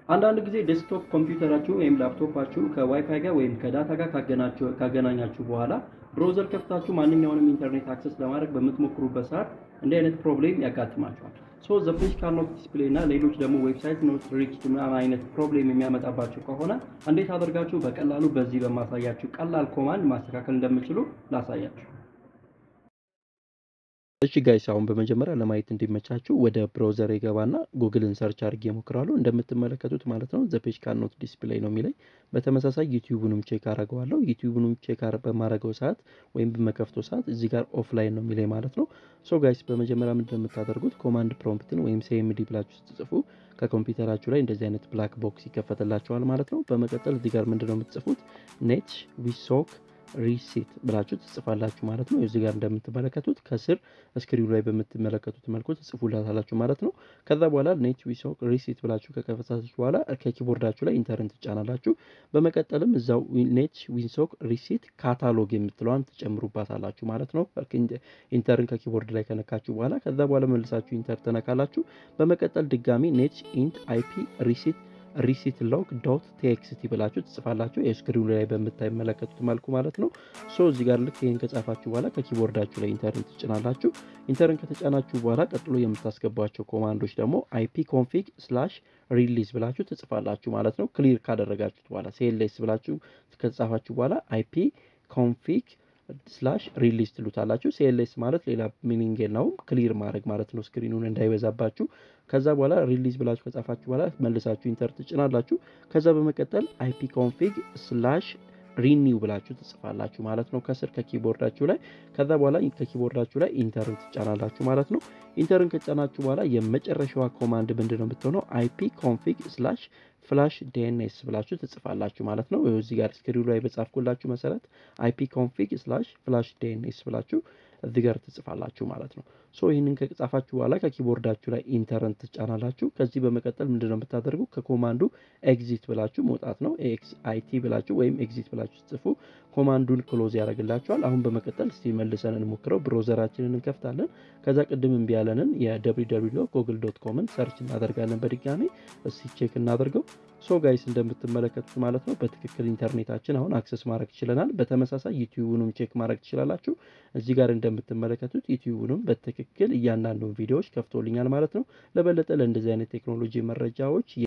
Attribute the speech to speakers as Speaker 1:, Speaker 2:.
Speaker 1: አንዳንድ ጊዜ ዴስክቶፕ ኮምፒውተራችሁ ወይም ላፕቶፓችሁ ከዋይፋይ ጋር ወይም ከዳታ ጋር ካገናኛችሁ በኋላ ብሮዘር ከፍታችሁ ማንኛውንም ኢንተርኔት አክሰስ ለማድረግ በምትሞክሩበት ሰዓት እንዲህ አይነት ፕሮብሌም ያጋጥማችኋል። ሶ ዘ ፔጅ ካን ኖት ዲስፕሌይ እና ሌሎች ደግሞ ዌብሳይት ኖት ሪችድ ምናምን አይነት ፕሮብሌም የሚያመጣባችሁ ከሆነ እንዴት አድርጋችሁ በቀላሉ በዚህ በማሳያችሁ ቀላል ኮማንድ ማስተካከል እንደምችሉ ላሳያችሁ። እሺ ጋይስ አሁን በመጀመሪያ ለማየት እንዲመቻችሁ ወደ ብራውዘር የገባና ጉግልን ሰርች አድርጌ እሞክራለሁ። እንደምትመለከቱት ማለት ነው ዘ ፔጅ ካን ኖት ዲስፕሌይ ነው የሚለኝ። በተመሳሳይ ዩቲዩብንም ቼክ አደርገዋለሁ። ዩቲዩብንም ቼክ በማድረገው ሰዓት ወይም በመከፍተው ሰዓት እዚህ ጋር ኦፍላይን ነው የሚለኝ ማለት ነው። ሶ ጋይስ በመጀመሪያ ምንድን የምታደርጉት ኮማንድ ፕሮምፕትን ወይም ሲኤምዲ ብላችሁ ስትጽፉ ከኮምፒውተራችሁ ላይ እንደዚህ አይነት ብላክ ቦክስ ይከፈትላቸዋል ማለት ነው። በመቀጠል እዚህ ጋር ምንድን ነው የምትጽፉት ኔት ዊሶክ ሪሲት ብላችሁ ትጽፋላችሁ ማለት ነው። እዚህ ጋር እንደምትመለከቱት ከስር ስክሪኑ ላይ በምትመለከቱት መልኩ ትጽፉላታላችሁ ማለት ነው። ከዛ በኋላ ኔት ዊሶክ ሪሲት ብላችሁ ከከፈታችሁ በኋላ ከኪቦርዳችሁ ላይ ኢንተርን ትጫናላችሁ። በመቀጠልም እዛው ኔት ዊንሶክ ሪሲት ካታሎግ የምትለዋን ትጨምሩባታላችሁ ማለት ነው። ኢንተርን ከኪቦርድ ላይ ከነካችሁ በኋላ ከዛ በኋላ መልሳችሁ ኢንተር ትነካላችሁ። በመቀጠል ድጋሚ ኔት ኢንት አይፒ ሪሲት ሪሲት ሎግ ዶት ቴክስቲ ብላችሁ ትጽፋላችሁ የስክሪኑ ላይ በምታይመለከቱት መልኩ ማለት ነው። ሶ እዚህ ጋር ልክ ይህን ከጻፋችሁ በኋላ ከኪቦርዳችሁ ላይ ኢንተርን ትጭናላችሁ። ኢንተርን ከተጫናችሁ በኋላ ቀጥሎ የምታስገቧቸው ኮማንዶች ደግሞ አይፒ ኮንፊግ ስላሽ ሪሊዝ ብላችሁ ትጽፋላችሁ ማለት ነው። ክሊር ካደረጋችሁት በኋላ ሴሌስ ብላችሁ ከተጻፋችሁ በኋላ አይፒ ኮንፊግ ስላሽ ሪሊዝ ትሉታላችሁ። ሲኤልኤስ ማለት ሌላ ሚኒንግ የለውም፣ ክሊር ማድረግ ማለት ነው፣ ስክሪኑን እንዳይበዛባችሁ። ከዛ በኋላ ሪሊዝ ብላችሁ ከጻፋችሁ በኋላ መልሳችሁ ኢንተር ትጭናላችሁ። ከዛ በመቀጠል አይፒ ኮንፊግ ስላሽ ሪኒው ብላችሁ ትጽፋላችሁ ማለት ነው ከስር ከኪቦርዳችሁ ላይ። ከዛ በኋላ ከኪቦርዳችሁ ላይ ኢንተርን ትጫናላችሁ ማለት ነው። ኢንተርን ከጫናችሁ በኋላ የመጨረሻዋ ኮማንድ ምንድን ነው የምትሆነው? አይፒ ኮንፊግ ስላሽ ፍላሽ ዲኤንኤስ ብላችሁ ትጽፋላችሁ ማለት ነው። እዚህ ጋር ስክሪኑ ላይ በጻፍኩላችሁ መሰረት አይፒ ኮንፊግ ስላሽ ፍላሽ ዲኤንኤስ ብላችሁ እዚህ ጋር ትጽፋላችሁ ማለት ነው። ሶ ይህንን ከጻፋችሁ በኋላ ከኪቦርዳችሁ ላይ ኢንተርን ትጫናላችሁ። ከዚህ በመቀጠል ምንድን ነው የምታደርጉ ከኮማንዱ ኤግዚት ብላችሁ መውጣት ነው። ኤክስ አይቲ ብላችሁ ወይም ኤግዚት ብላችሁ ጽፉ ኮማንዱን ክሎዝ ያደርግላችኋል። አሁን በመቀጠል እስቲ መልሰን እንሞክረው። ብሮዘራችንን እንከፍታለን። ከዛ ቅድም እምቢ ያለንን የwww ጎግል ዶት ኮምን ሰርች እናደርጋለን በድጋሚ እስቲ ቼክ እናደርገው። ሶ ጋይስ እንደምትመለከቱት ማለት ነው በትክክል ኢንተርኔታችን አሁን አክሰስ ማድረግ ችለናል። በተመሳሳይ ዩቲዩብንም ቼክ ማድረግ ትችላላችሁ። እዚህ ጋር እንደምትመለከቱት ዩቲዩብንም በትክክል እያንዳንዱን ቪዲዮዎች ከፍቶልኛል ማለት ነው። ለበለጠ ለእንደዚህ አይነት ቴክኖሎጂ መረጃዎች